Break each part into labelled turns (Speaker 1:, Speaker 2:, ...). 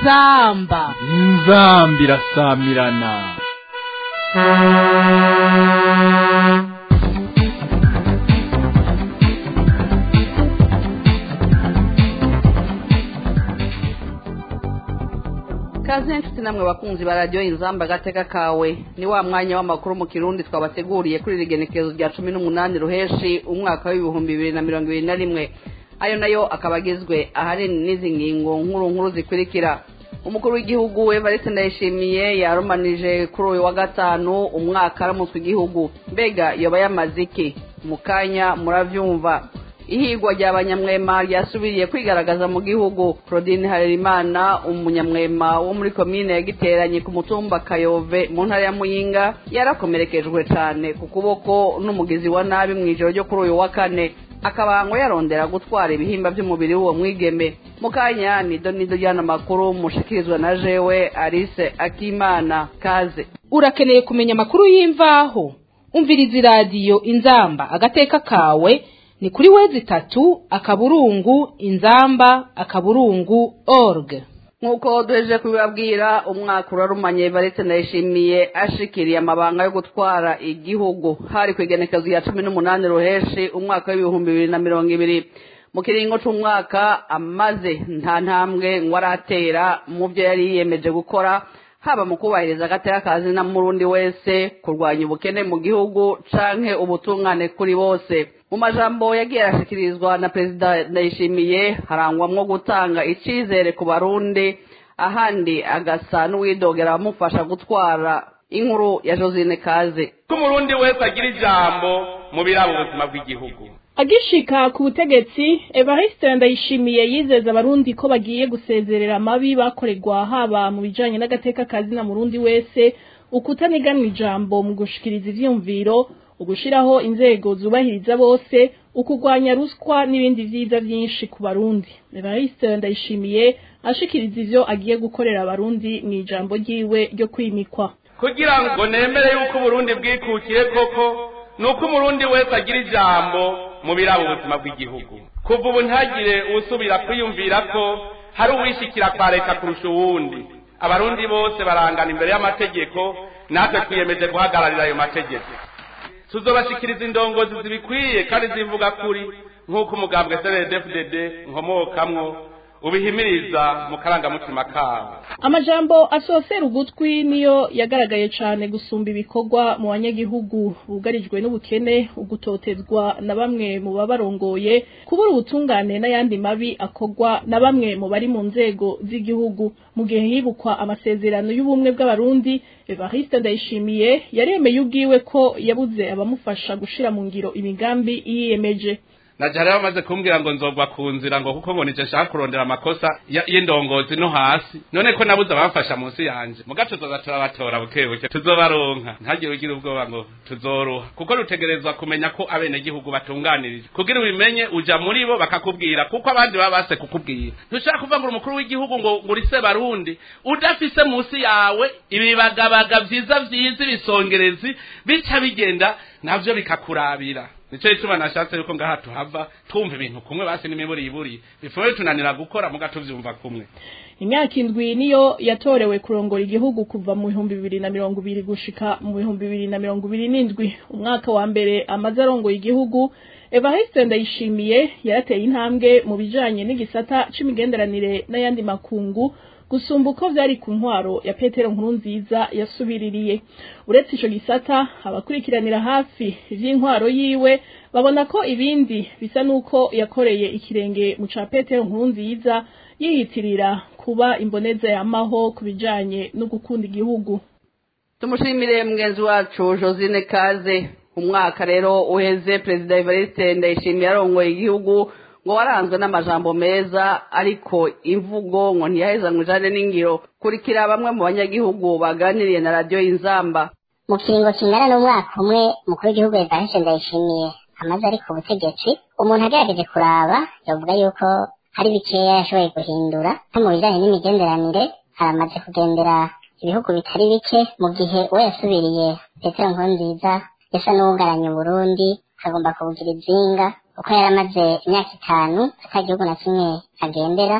Speaker 1: inzamba
Speaker 2: inzamba irasamirana
Speaker 3: kaze nshuti namwe bakunzi ba radiyo inzamba agateka kawe ni wa mwanya w'amakuru mu kirundi twabateguriye kuri iri genekerezo rya cumi n'umunani ruheshi umwaka w'ibihumbi bibiri na mirongo ibiri na rimwe ayo nayo akaba agizwe ahanini n'izi ngingo nkuru nkuru zikurikira umukuru w'igihugu evariste ndayishimiye yarumanije kuri uyu wa gatanu umwaka aramutswe igihugu mbega yoba yamaze iki mu kanya murabyumva ihigwa rya banyamwema ryasubiriye kwigaragaza mu gihugu claudine harerimana umunyamwema wo muri komine yagiteranye ku mutumba kayove mu ntara ya muyinga yarakomerekejwe cyane ku kuboko n'umugizi wa nabi mu ijoro ryo kuri uyu wa kane akaba ngo yarondera gutwara ibihimba by'umubiri w'uwo mwigeme mu kanya nido nido ry'ano makuru mushikirizwa na jewe alice akimana kaze
Speaker 1: urakeneye kumenya amakuru y'imvaho umviriza iradiyo inzamba agateka kawe ni kuri wezi itatu akaburungu inzamba akaburungu org
Speaker 3: nk'uko duheje kubibabwira umwaka urarumanye baretse ndayishimiye ashikiriye amabanga yo gutwara igihugu hari ku igenekezo ya cumi n'umunani ruheshi umwaka w'ibihumbi bibiri na mirongo ibiri mu kiringo c'umwaka amaze nta ntambwe ngo aratera mu byo yari yiyemeje gukora haba mu kubahiriza agateka kazi na murundi wese kurwanya ubukene mu gihugu canke ubutungane kuri bose mu majambo yagiye arashikirizwa na perezida ndayishimiye harangwamwo gutanga icizere ku barundi ahandi agasa n'uwidogera abamufasha gutwara inkuru ya josine kaze
Speaker 4: ko umurundi wese agira ijambo mu biraba ubuzima bw'igihugu
Speaker 5: agishika ku butegetsi evariste ndayishimiye yizeza abarundi ko bagiye gusezerera amabi bakorerwa haba mu bijanye n'agateka kazi na murundi wese ukutaniganwa ijambo mu gushikiriza ivyumviro ugushiraho inzego zubahiriza bose ukugwanya ruswa n'ibindi vyiza vyinshi ku barundi evariste ndayishimiye ashikiriza ivyo agiye gukorera abarundi mu ijambo ryiwe ryo kwimikwa
Speaker 4: kugira ngo nemere yuko uburundi bwikukiye koko ni uko umurundi wese agira ijambo mu biraba ubuzima bw'igihugu kuva ubu ntagire usubira kwiyumvira ko hari uwishikira kwa leta kurusha uwundi abarundi bose barangana imbere y'amategeko natwe twiyemeje guhagararira ayo mategeko tuzobashikiriza indongozi zibikwiye kandi zivuga kuri nk'uko umugambwe cndfdd nkomokamwo ubihimiriza mu karangamutima kabo
Speaker 5: amajambo asosera ugutwi niyo yagaragaye cane gusumba ibikorwa mu banyagihugu bugarijwe n'ubukene ugutotezwa na bamwe mu babarongoye kubura ubutungane n'ayandi mabi akorwa na bamwe mu bari mu nzego z'igihugu mu gihe hibukwa amasezerano y'ubumwe bw'abarundi evariste ndayishimiye yaremeye ubwiwe ko yabuze abamufasha gushira mu ngiro imigambi yiyemeje
Speaker 4: naje rero bamaze kumbwira ngo nzogwa ku nzira ngo kuko ngo nije nshaka kurondera amakosa y'indongozi no hasi none ko nabuze abamfasha munsi yanje muga tuzoza turabatora buke buke tuzobaronka ntagire ugira ubwoba ngo tuzoruha kuko rutegerezwa kumenya ko abenegihugu batunganirije kugira ubimenye uja muri bo bakakubwira kuko abandi baba base kukubwira ntushaka kuvuga ngo umukuru w'igihugu ngo ngurise barundi udafise munsi yawe ibibagabaga vyiza vyiza ibisongerezi bica bigenda navyo bikakurabira nico gituma nashatse yuko ngaha tuhava twumva ibintu kumwe basi n'imiburi iburi bifume bitunanira gukora muga tuvyumva kumwe
Speaker 5: imyaka indwi niyo yatorewe kurongora igihugu kuva mu bihumbi bibiri na mirongo ibiri gushika mu bihumbi bibiri na mirongo ibiri n'indwi umwaka wa mbere amaze arongoye igihugu evariste ndayishimiye yarateye intambwe mu bijanye n'igisata c'imigenderanire n'ayandi makungu gusumba uko vyari ku ntwaro ya petero nkuru nziza yasubiririye uretse ico gisata abakurikiranira hafi ivy'intwaro yiwe babona ko ibindi bisa n'uko yakoreye ikirenge mu ca petero nkuru nziza yihitirira kuba imboneza yamaho ku bijanye no gukunda igihugu
Speaker 3: tumushimire mugenzi wacu josine kaze umwaka rero uheze perezida evariste ndayishimiye arongoye igihugu ngo waranzwe n'amajambo meza ariko imvugo ngo ntiyahezanwe ijane n'ingiro kurikira bamwe mu banyagihugu baganiriye na radiyo y'inzamba
Speaker 6: mu kiringo kingana n'umwaka umwe mukuru w'igihugu evariste ndayishimiye amaze ari ku butegetsi umuntu agerageje kuraba yavuga yuko hari bikeya yashoboye guhindura nko mu bijanye n'imigenderanire haramaze kugendera ibihugu bitari bike mu gihe uwo yasubiriye petero nkurunziza yasa n'uwugaranye uburundi akagomba kubugira izinga kuko yari amaze imyaka itanu ata gihugu na kimwe agendera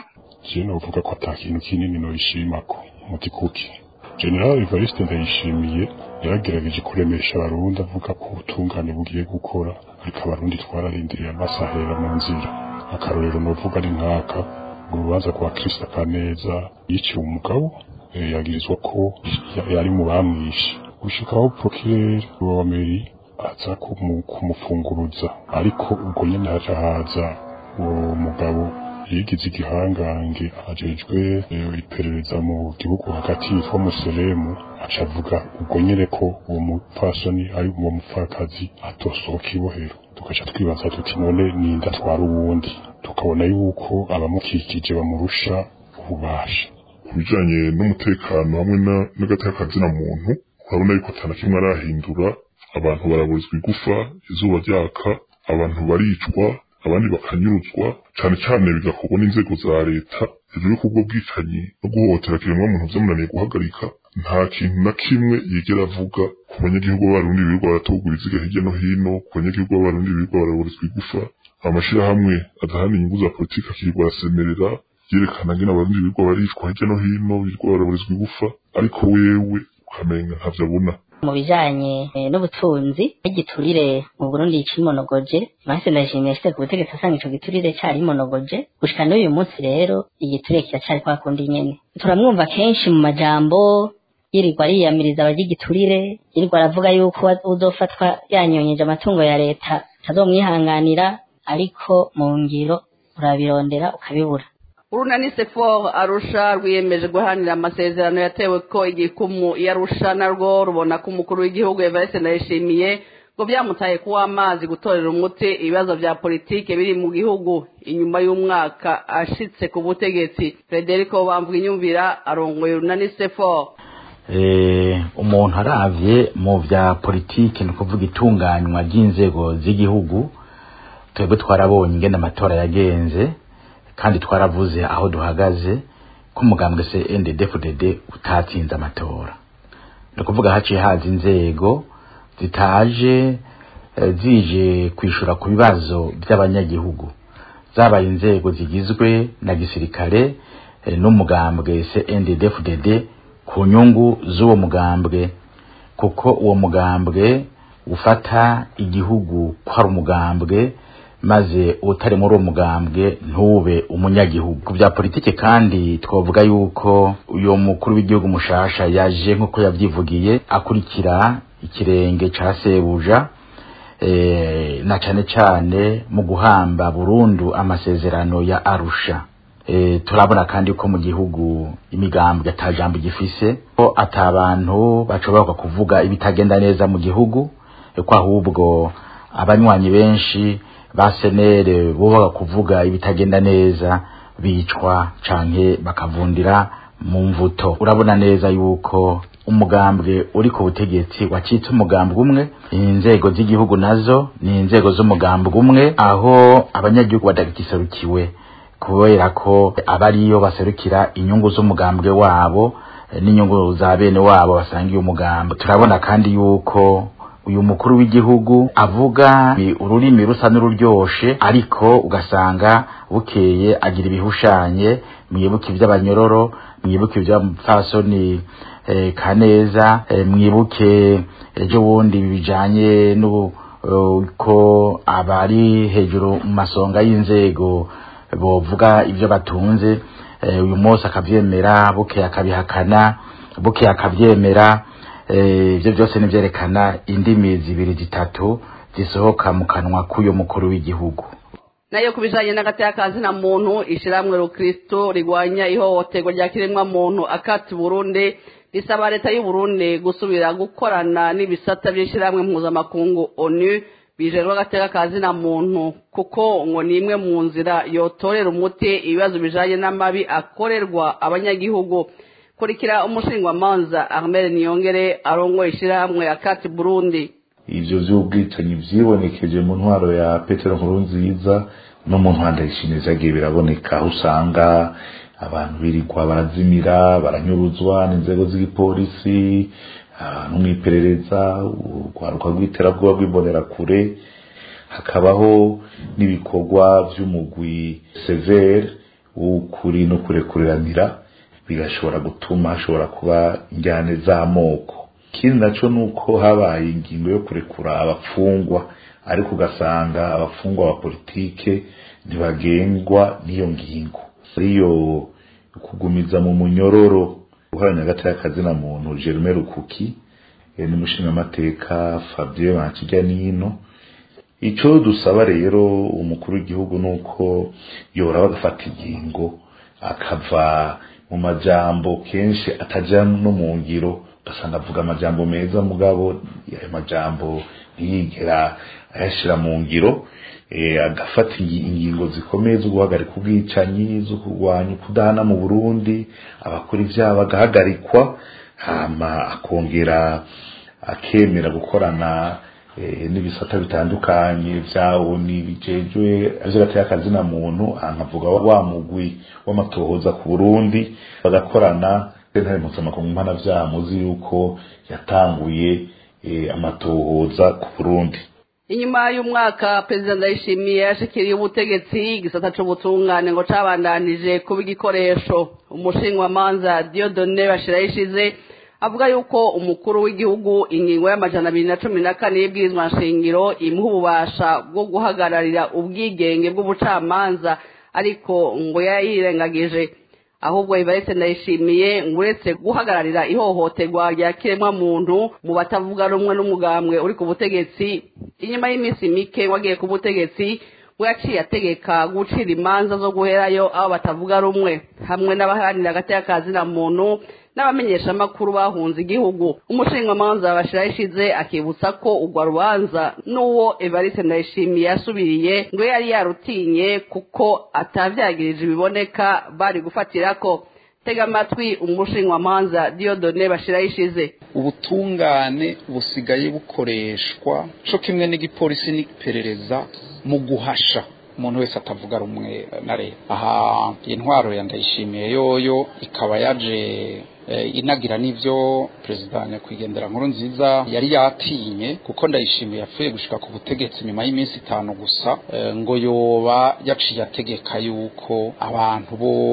Speaker 7: je novuga ko ata kintu kinini noyishimako muti kuki general evariste ndayishimiye yaragerageje kuremesha abarundi avuga ko ubutungane bugiye gukora ariko abarundi twararindiriye amasahera mu nzira akarorero novuga ari nkaka urubanza kwa Krista Kaneza yiciwe umugabo eh, yagirizwa ko ya- yari mu bamwishe gushikaho procureur wa meri aza kumu- kumufunguruza ariko ubwo nyene haca haza uwo mugabo yigize igihangange ajejwe eh, iperereza mu gihugu hagati yitwa Muselemu aca avuga ubwo nyene ko uwo mupfasoni ari uwo mupfakazi atosohoka ibohero tugaca twibaza tuti none ninda atwara uwundi tukabona yuko abamukikije bamurusha ububasha
Speaker 8: ku bijanye n'umutekano hamwe na- n'agateka kazina muntu urabona yuko atana kimwe arahindura abantu baraburizwa igufa izuba ryaka abantu baricwa abandi bakanyuruzwa cane cane bigakorwa n'inzego za leta hejuru y'uko ubwo bwicanyi no guhohotera kiremwamuntu vyamunaniye guhagarika nta kintu na kimwe yigera avuga ku banyagihugu b'abarundi birirwa baratogura iziga hirya no hino ku banyagihugu b'abarundi birirwa baraburizwa igufa amashirahamwe adaharanira inyungu za politiki akirirwa arasemerera yerekana ngene abarundi birirwa baricwa hirya no hino birirwa baraburizwa igufa ariko wewe ukamenga ntavyo abona
Speaker 9: mu bijanye eh, n'ubutunzi n'igiturire mu Burundi cimonogoje Mahise ndashimiye ashitse ku butegetsi asanga ico giturire cari monogoje gushika n'uyu munsi rero igiturire kiracari kwa kundi nyene turamwumva kenshi mu majambo yirirwa ariyamiriza abarya igiturire yirirwa aravuga yuko uzofatwa yanyonyeje amatungo ya leta atazomwihanganira ariko mu ngiro urabirondera ukabibura
Speaker 3: urunani sefor arusha rwiyemeje guharanira amasezerano yatewe ko igikumu yarusha narwo rubona ko umukuru w'igihugu evariste ndayishimiye ngo byamutaye kuba amazi gutorera umuti ibibazo vya politike biri mu gihugu inyuma y'umwaka ashitse ku butegetsi frederico bamvuga inyumvira arongoye urunani sefor
Speaker 10: eh, umuntu aravye mu vya politiki ni ukuvuga itunganywa ry'inzego z'igihugu twebwe twarabonye ingene amatora yagenze kandi twaravuze aho duhagaze ko umugambwe CNDD-FDD utatsinze amatora ni ukuvuga haciye haza inzego zitaje eh, zije kwishura ku bibazo by'abanyagihugu zabaye inzego zigizwe na gisirikare eh, n'umugambwe CNDD-FDD ku nyungu z'uwo mugambwe kuko uwo mugambwe ufata igihugu ko ari umugambwe maze utari muri uwo mugambwe ntube umunyagihugu ku bya politike kandi twavuga yuko uyu mukuru w'igihugu mushasha yaje nk'uko yabyivugiye akurikira ikirenge ca sebuja e, na cane cane mu guhamba burundu amasezerano ya arusha e, turabona kandi ko mu gihugu imigambwe ata jambo gifise ko ata bantu bashobora kuvuga ibitagenda neza mu gihugu e, ko ahubwo abanywanyi benshi ba senere bubaga kuvuga ibitagenda neza bicwa canke bakavundira mu mvuto urabona neza yuko umugambwe uri ku butegetsi wacitse umugambwe umwe inzego z'igihugu nazo ni inzego z'umugambwe umwe aho abanyagihugu badagiserukiwe kubera ko abariyo baserukira inyungu z'umugambwe wabo n'inyungu za bene wabo basangiye umugambwe turabona kandi yuko uyu mukuru w'igihugu avuga ururimi rusa n'ururyoshe ariko ugasanga bukeye agira ibihushanye mwibuke iby'abanyororo mwibuke iby'abapfasoni eh, kaneza eh, mwibuke ejo bundi bijanye n'uko abari hejuru mu masonga y'inzego bovuga ibyo batunze eh, uyu munsi akavyemera bukeye akabihakana bukeye akavyemera ibyo byose nivyerekana indimi zibiri zitatu zisohoka mu kanwa k'uyo mukuru w'igihugu
Speaker 3: nayo ku bijanye n'agateka na muntu ishiramwe rukristo rigwanya ihohoterwa rya kiremwa muntu akati burundi risaba leta y'u Burundi gusubira gukorana n'ibisata by'ishiramwe mpuzamakungu onu bijerwa agateka na muntu kuko ngo ni imwe mu nzira yotorera umuti ibibazo bijanye n'amabi akorerwa abanyagihugu kurikira umushingwamanza Ahmed Niyongere arongoye ishyirahamwe akati Burundi
Speaker 11: ivyo vy'ubwicanyi vyibonekeje mu ntwaro ya Petero Nkurunziza no mu ntwanda yishimiza agiye biraboneka aho usanga abantu birirwa barazimira baranyuruzwa n'inzego z'igipolisi no mw'iperereza urwaruka rw'iterabwoba rw'imbonera hakabaho n'ibikorwa vy'umugwi severe w'ukuri no kurekuriranira bigashobora gutuma hashobora kuba injyane z'amoko ikindi naco ni uko habaye ingingo yo kurekura abapfungwa ariko ugasanga abapfungwa ba politike ntibagengwa n'iyo ngingo ariyo kugumiza mu munyororo guharanira hagati y'akazina muntu Jerome Rukuki n'umushingamateka Fabien Bankijya n'ino icyo dusaba rero umukuru w'igihugu ni uko yora bagafata ingingo akava mu majambo kenshi atajya no mu ngiro ugasanga avuga amajambo meza mugabo ayo majambo ntiyigera ayashyira mu ngiro agafata ingingo zikomeye zo guhagarika ubwicanyi zo kurwanya kudahana mu burundi abakora ibyaha bagahagarikwa hama akongera akemera gukorana n'ibisata bitandukanye byawo ni bijejwe aje akazina muntu nkavuga wa mugwi w'amatohoza ku burundi bagakorana sentare mpuzamakungu mpanavyaha muzi yuko yatanguye amatohoza ku burundi
Speaker 3: inyuma y'umwaka perezida ndayishimiye yashikiriye ubutegetsi igisata c'ubutungane ngo cabandanije kuba igikoresho umushinwamanza diodone bashirayishize avuga yuko umukuru w'igihugu ingingo y'amajana abiri na cumi na kane y'ibwirizwa nshingiro imuha ububasha bwo guhagararira ubwigenge bw'ubucamanza ariko ngo yayirengagije ahubwo ivaretse ndayishimiye ngo uretse guhagararira ihohoterwa rya kiremwamuntu mu batavuga rumwe n'umugambwe uri ku butegetsi inyuma y'iminsi mike wagiye ku butegetsi we yaciye ategeka gucira imanza zo guherayo aho batavuga rumwe hamwe n'abaharanira hagati y'akazina muntu n'abamenyeshamakuru bahunze igihugu umushingamanza bashira ishize akibutsa ko urwo rubanza n'uwo evariste ndayishimiye yasubiriye ngo yari yarutinye kuko atavyagirije ibiboneka bari gufatirako tega amatwi umushingamanza diodone bashira ishize
Speaker 12: ubutungane busigaye bukoreshwa co kimwe n'igipolisi n'iperereza mu guhasha umuntu wese atavuga rumwe na leta aha intwaro ya ndayishimiye yoyo ikaba yaje inagira n'ivyo perezida nyakwigendera nkuru nziza yari yatinye kuko ndayishimiye yapfuye gushika ku butegetsi nyuma y'iminsi itanu gusa ngo yoba yaciye ategeka yuko abantu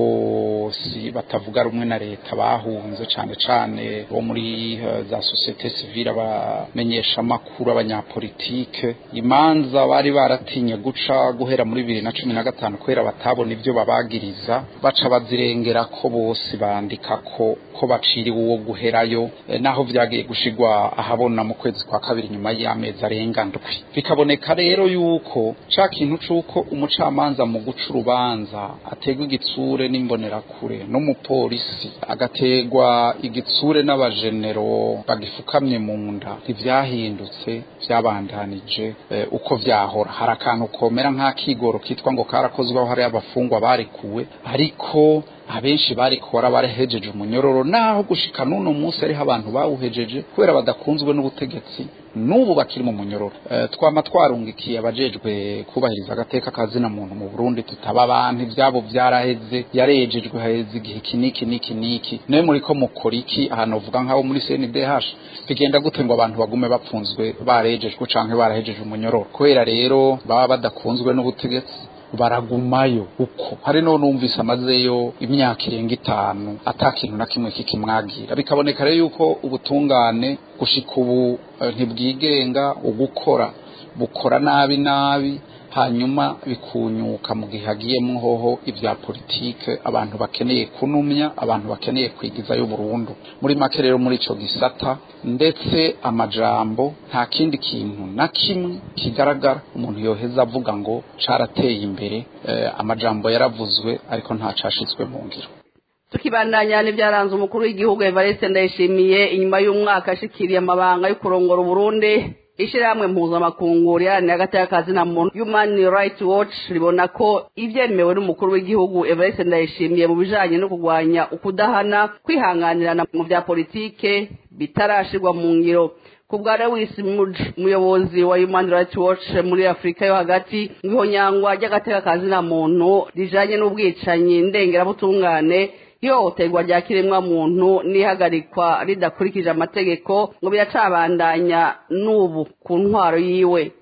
Speaker 12: bose batavuga rumwe na leta bahunze cane cane bo muri za societe civile abamenyesha amakuru abanyapolitike imanza bari baratinye guca guhera muri bibiri na cumi na gatanu kubera batabona ivyo babagiriza baca bazirengera ko bose bandika ko ko baciriwe uwo guherayo naho vyagiye gushigwa ahabona mu kwezi kwa kabiri nyuma y'amezi arenga ndwi bikaboneka rero yuko ca kintu c'uko umucamanza mu guca urubanza ategwa igitsure n'imbonerakure n'umupolisi agategwa igitsure n'abajenero bagifukamye mu nda ntivyahindutse vyabandanije uko vyahora hari akantu komera nk'akigoro kitwa ngo karakozweho hari abafungwa barekuwe ariko abenshi barikora barahejeje umunyororo naho gushika n'uno munsi ariho abantu bawuhejeje kubera badakunzwe n'ubutegetsi n'ubu bakiri mu munyororo e, twama twarungikiye abajejwe kubahiriza agateka kazina muntu mu Burundi tutaba abantu ivyabo vyaraheze yarejejwe haheze igihe kiniki niki niki nawe muri ko mukora iki ahantu uvuga nk'abo muri CNDH bigenda gute ngo abantu bagume bapfunzwe barejejwe canke barahejeje umunyororo kubera rero baba badakunzwe n'ubutegetsi baragumayo uko hari no numvise amazeyo imyaka irenga itanu atakintu na kimwe kikimwagira bikaboneka rero yuko ubutungane gushika ubu ntibwigenga ugukora bukora nabi nabi hanyuma bikunyuka mu gihe hagiyemo hoho ibya politike abantu bakeneye kunumya abantu bakeneye kwigizayo burundu muri make rero muri ico gisata ndetse amajambo nta kindi kintu na kimwe kigaragara umuntu yoheza avuga ngo carateye imbere eh, amajambo yaravuzwe ariko nta cashitswe mu ngiro
Speaker 3: tukibandanya n'ibyaranze umukuru w'igihugu Evariste Ndayishimiye inyuma y'umwaka ashikiriye amabanga yo kurongora Burundi ishyirahamwe mpuzamakungu riharanira hagati y'akazi na muntu human rights watch ribona ko ibyemewe n'umukuru w'igihugu evariste ndayishimiye mu bijanye no kurwanya ukudahana kwihanganirana mu bya politike bitarashirwa mu ngiro ku bwa lewis muj umuyobozi wa human rights watch muri afurika yo hagati ihonyangwa ry'agateka kazi na muntu rijanye n'ubwicanyi ndengerabutungane ihohoterwa rya kiremwa muntu n'ihagarikwa ridakurikije amategeko ngo biracabandanya n'ubu ku ntwaro yiwe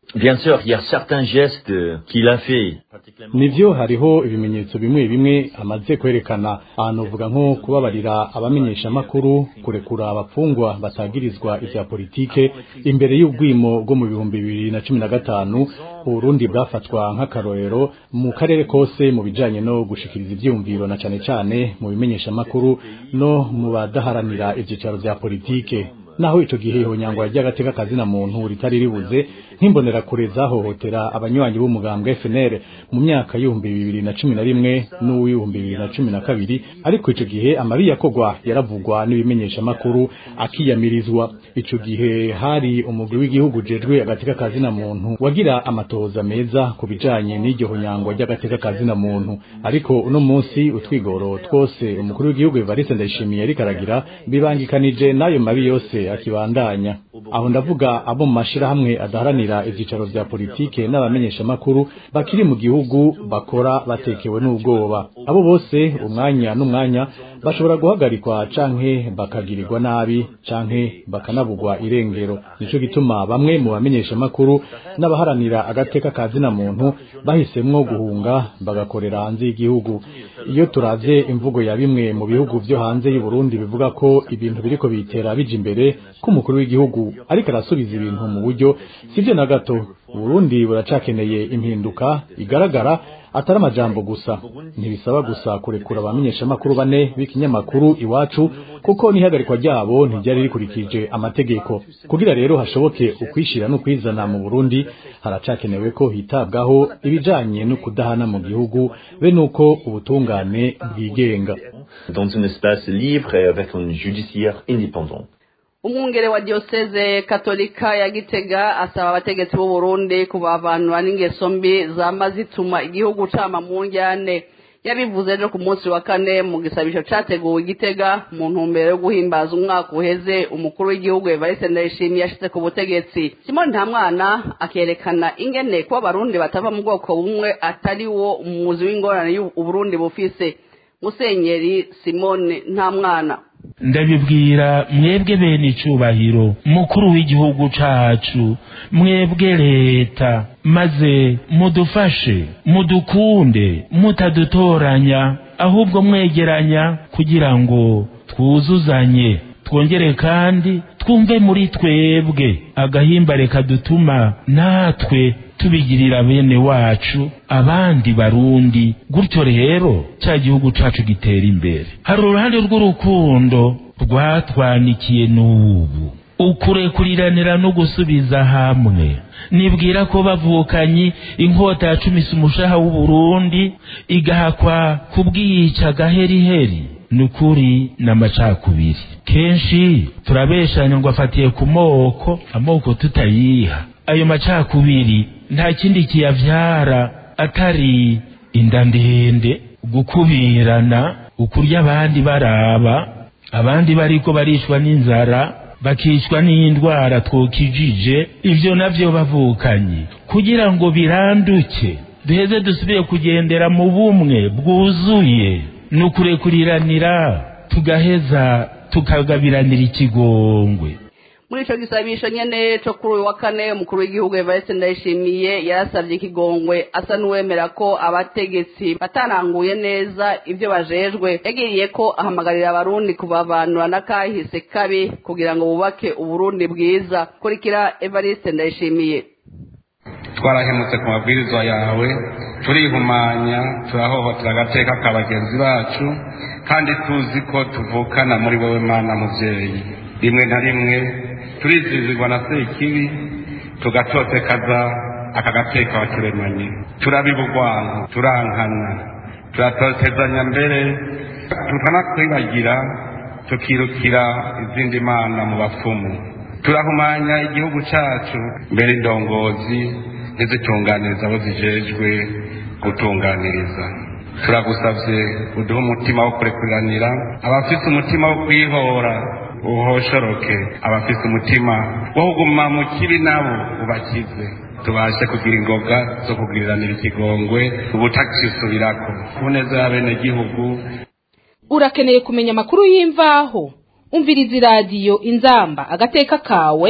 Speaker 13: Bien sûr, il y a certains gestes qu'il a fait.
Speaker 14: nivyo hariho ibimenyetso bimwe bimwe amaze kwerekana ahantu uvuga nko kubabarira abamenyeshamakuru kurekura abapfungwa batagirizwa ivya politike imbere y'ubwimo bwo mu bihumbi bibiri na cumi na gatanu uburundi bwafatwa nk'akarorero mu karere kose mu bijanye no gushikiriza ivyiyumviro na cane cane mu bimenyeshamakuru no mu badaharanira ivyicaro vya politike naho ico gihe ihonyangwa ry'agateka kazina muntu ritari ribuze nk'imbonerakure zahohotera abanywanyi b'umugambwe FNL mu myaka y'ibihumbi bibiri na cumi na rimwe n'uw'ibihumbi bibiri na cumi na kabiri ariko ico gihe amabi yakorwa yaravugwa n'ibimenyeshamakuru akiyamirizwa ico gihe hari umugwi w'igihugu ujejwe agateka kazina muntu wagira amatoza meza ku bijanye n'iryo honyangwa ry'agateka kazina muntu ariko uno munsi utwigoro twose umukuru w'igihugu Evariste Ndayishimiye ariko aragira bibangikanije n'ayo mabi yose akibandanya aho ndavuga abo mu mashirahamwe adaharanira ivyicaro vya politike n'abamenyeshamakuru bakiri mu gihugu bakora batekewe n'ubwoba abo bose umwanya n'umwanya bashobora guhagarikwa canke bakagirirwa nabi canke bakanabugwa irengero nico gituma bamwe mu bamenyeshamakuru n'abaharanira agateka ka zina muntu bahisemwo guhunga bagakorera hanze y'igihugu iyo turavye imvugo ya bimwe mu bihugu vyo hanze y'u Burundi bivuga ko ibintu biriko bitera bija imbere ko umukuru w'igihugu ariko arasubiza ibintu mu buryo sivyo na gato Burundi buracakeneye impinduka igaragara atari amajambo gusa ntibisaba gusa kurekura abamenyeshamakuru bane b'ikinyamakuru iwacu kuko n'ihagarikwa ryabo ntiryari rikurikije amategeko kugira rero hashoboke ukwishira n'ukwizana mu Burundi haracakenewe ko hitabwaho ibijanye no kudahana mu gihugu be nuko ubutungane bwigenga
Speaker 13: Dans un espace libre et avec un judiciaire indépendant.
Speaker 3: umwungere wa diyoseze katolika ya gitega asaba abategetsi b'u Burundi kubavanura n'ingeso mbi zama zituma igihugu cama mu njyane yabivuze ejo ku munsi wa kane mu gisabisho categuwe igitega mu ntumbero yo guhimbaza umwaka uheze umukuru w'igihugu Evariste Ndayishimiye yashize ku butegetsi Simon Ntamwana akerekana ingene kuba abarundi batava mu bwoko bumwe atari wo umuzi w'ingorane y'uburundi bufise musenyeri Simone Ntamwana
Speaker 15: ndabibwira mwebwe bene icubahiro mukuru w'igihugu cacu mwebwe leta maze mudufashe mudukunde mutadutoranya ahubwo mwegeranya kugira ngo twuzuzanye twongere kandi twumve muri twebwe agahimbare kadutuma natwe tubigirira bene wacu abandi barundi gutyo rero cya gihugu cacu gitera imbere hari uruhande rw'urukundo rwatwanikiye n'ubu ukurekuriranira no gusubiza hamwe nibwira ko bavukanyi inkota yacumisa umushaha w'uburundi igahakwa kubwica gaheriheri ni ukuri n'amacakubiri kenshi turabeshanya ngo afatiye ku moko amoko tutayiha ayo macakubiri nta kindi kiyavyara atari inda ndende gukubirana ukurya abandi baraba abandi bariko barishwa n'inzara bakicwa n'indwara twokijije ivyo navyo bavukanye kugira ngo biranduke duheze dusubire kugendera mu bumwe bwuzuye ni ukurekuriranira tugaheza tukagabiranira ikigongwe
Speaker 3: muri ico gisabisho nyene co kuri uyu wa kane umukuru w'igihugu Evariste Ndayishimiye yarasavye ikigongwe asa n'uwemera ko abategetsi bataranguye neza ivyo bajejwe yagiriye ko ahamagarira abarundi kubavanura n'akahise kabi kugira ngo bubake uburundi bwiza kurikira Evariste Ndayishimiye
Speaker 4: twarahemutse ku mabwirizwa yawe turihumanya turahohotera agateka ka bagenzi bacu kandi tuzi ko tuvukana muri wowe mana muvyeyi rimwe na rimwe turizizirwa na sekibi tugatotekaza aka gateka waturemanye turabibugwana turankana turatotezanya mbere tukanakwibagira tukirukira izindi mana mu bapfumu turahumanya igihugu cacu mbere indongozi ntizitunganiriza abo zijejwe gutunganiriza turagusavye uduhe umutima wo kurekuriranira abafise umutima wo kwihora uhoshoroke abafise umutima wo kuguma mu kibi nabo ubakize tubashe kugira ingoga zo kugiriranira ikigongwe ubutacisubirako ku neza y'abenegihugu
Speaker 1: urakeneye kumenya amakuru y'imvaho umviriza iradiyo inzamba agateka kawe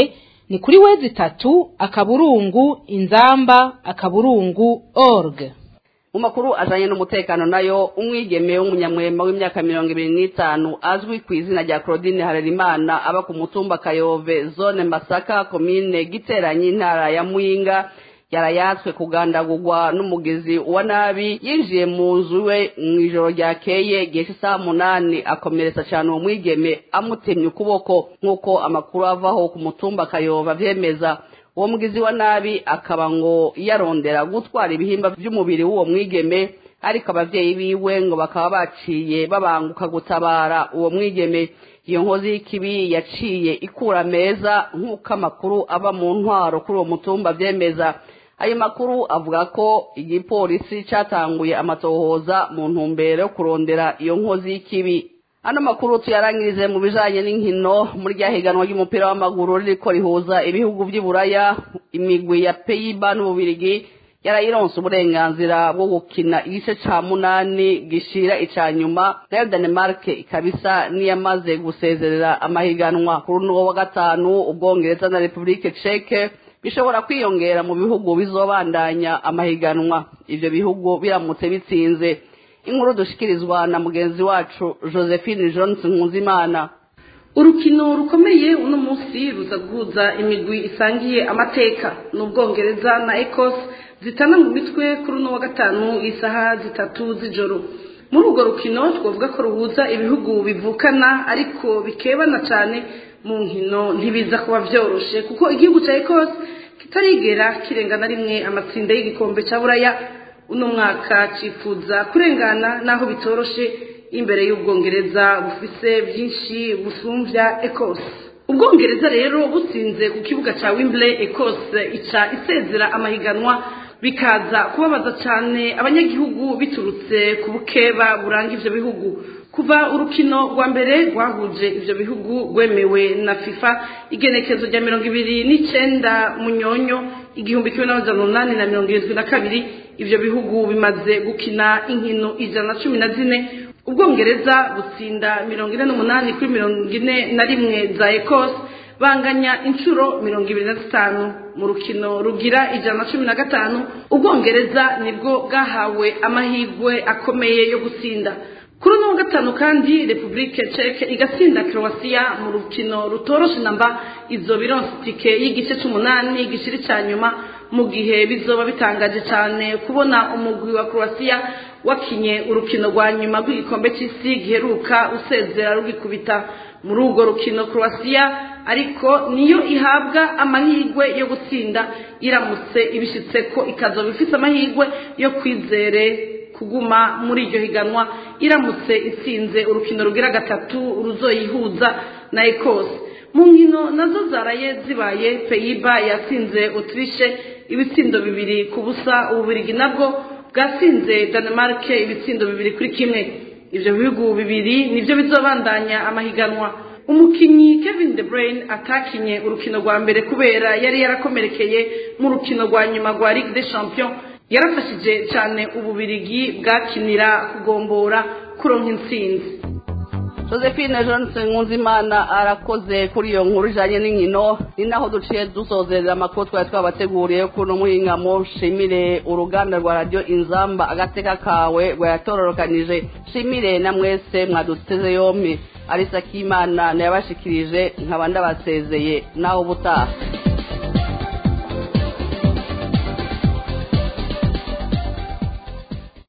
Speaker 1: ni kuri wezi itatu akaburungu inzamba akaburungu org
Speaker 3: mu makuru ajanye n'umutekano nayo umwigeme w'umunyamwema w'imyaka mirongo ibiri n'itanu azwi ku izina rya claudine harerimana aba ku mutumba kayove zone masaka komine giteranyi intara ya muyinga yarayatswe kugandagurwa n'umugezi wa nabi yinjiye mu nzu we mu ijoro ryakeye igihe cy'isaha munani akomeretsa cyane uwo mwigeme amutemye ukuboko nk'uko amakuru avaho ku mutumba kayova avyemeza uwo mugizi wa nabi akaba ngo yarondera gutwara ibihimba by'umubiri w'uwo mwigeme ariko abavyeyi biwe ngo bakaba baciye babanguka gutabara uwo mwigeme iyo nkozi y'ikibi yaciye ikura meza nk'uko amakuru ava mu ntwaro kuri uwo mutumba vyemeza ayo makuru avuga ko igipolisi catanguye amatohoza mu ntumbero yo kurondera iyo nkozi y'ikibi ano makuru tuyarangirize mu bijanye n'inkino muri rya higanwa ry'umupira w'amaguru ririko rihuza ibihugu vy'iburaya imigwi ya peyiba n'ububirigi yarayironse uburenganzira bwo gukina igice ca munani gishira ica nyuma nayo danemark ikabisa niyamaze gusezerera amahiganwa kuri uno wa gatanu ubwongereza na republike ceke bishobora kwiyongera mu bihugu bizobandanya amahiganwa ivyo bihugu biramutse bitsinze inkuru dushikirizwa na mugenzi wacu josephine johnson nkuzimana
Speaker 16: urukino rukomeye uno munsi ruza guhuza imigwi isangiye amateka n'ubwongereza na ecos zitana mu mitwe kuri uno wa gatanu isaha zitatu z'ijoro muri urwo rukino twavuga ko ruhuza ibihugu bivukana ariko bikebana cyane mu nkino ntibiza kuba byoroshe kuko igihugu cya ecos kitarigera kirenga na rimwe amatsinda y'igikombe cya buraya uno mwaka cyifuza kurengana n'aho bitoroshe imbere y'ubwongereza bufise byinshi busumbya ecos ubwongereza rero butsinze ku kibuga cya wimbley ecos ica isezera amahiganwa bikaza kubabaza cyane abanyagihugu biturutse ku bukeba buranga ivyo bihugu kuva urukino rwa mbere rwahuje ivyo bihugu rwemewe na fifa igenekezo rya mirongo ibiri n'icenda munyonyo igihumbi kimwe n'amajana umunani na mirongo irindwi na kabiri ivyo bihugu bimaze gukina inkino ijana na cumi na zine ubwongereza butsinda mirongo ine n'umunani kuri mirongo ine na rimwe za ecos banganya inshuro mirongo ibiri na zitanu mu rukino rugira ijana na cumi na gatanu ubwongereza nibwo bwahawe amahirwe akomeye yo gutsinda kuri uno wa gatanu kandi repubulike ceke igatsinda croatia mu rukino rutoroshe namba izo bironse itike y'igice c'umunani gishiri ca nyuma mu gihe bizoba bitangaje cyane kubona umugwi wa croatia wakinye urukino rwa nyuma rw'igikombe c'isi giheruka usezera rugikubita muri urwo rukino croatia ariko niyo ihabwa amahirwe yo gutsinda iramutse ibishitse ko ikazoba ifise amahirwe yo kwizere kuguma muri iryo higanwa iramutse itsinze urukino rugira gatatu ruzoyihuza na ekose mu nkino nazo zaraye zibaye peyiba yatsinze otirishe ibitsindo bibiri ku busa ububirigi nabwo bwatsinze danemark ibitsindo bibiri kuri kimwe ivyo bihugu bibiri nivyo bizobandanya amahiganwa umukinyi kevin de bruyne atakinye urukino rwa mbere kubera yari yarakomerekeye mu rukino rwa nyuma rwa ligue des champions yarafashije cyane ububirigi bwakinira kugombora kuronka intsinzi
Speaker 3: josephine johnson nkunzimana arakoze kuri iyo nkuru ijanye n'inkino ni naho duciye dusozerera amakuru twari twabateguriye kuno muhingamo shimire uruganda rwa radiyo inzamba agateka kawe rwayatororokanije shimire na mwese mwaduteze yompi arisa k'imana nayabashikirije nkaba ndabasezeye naho ubutaha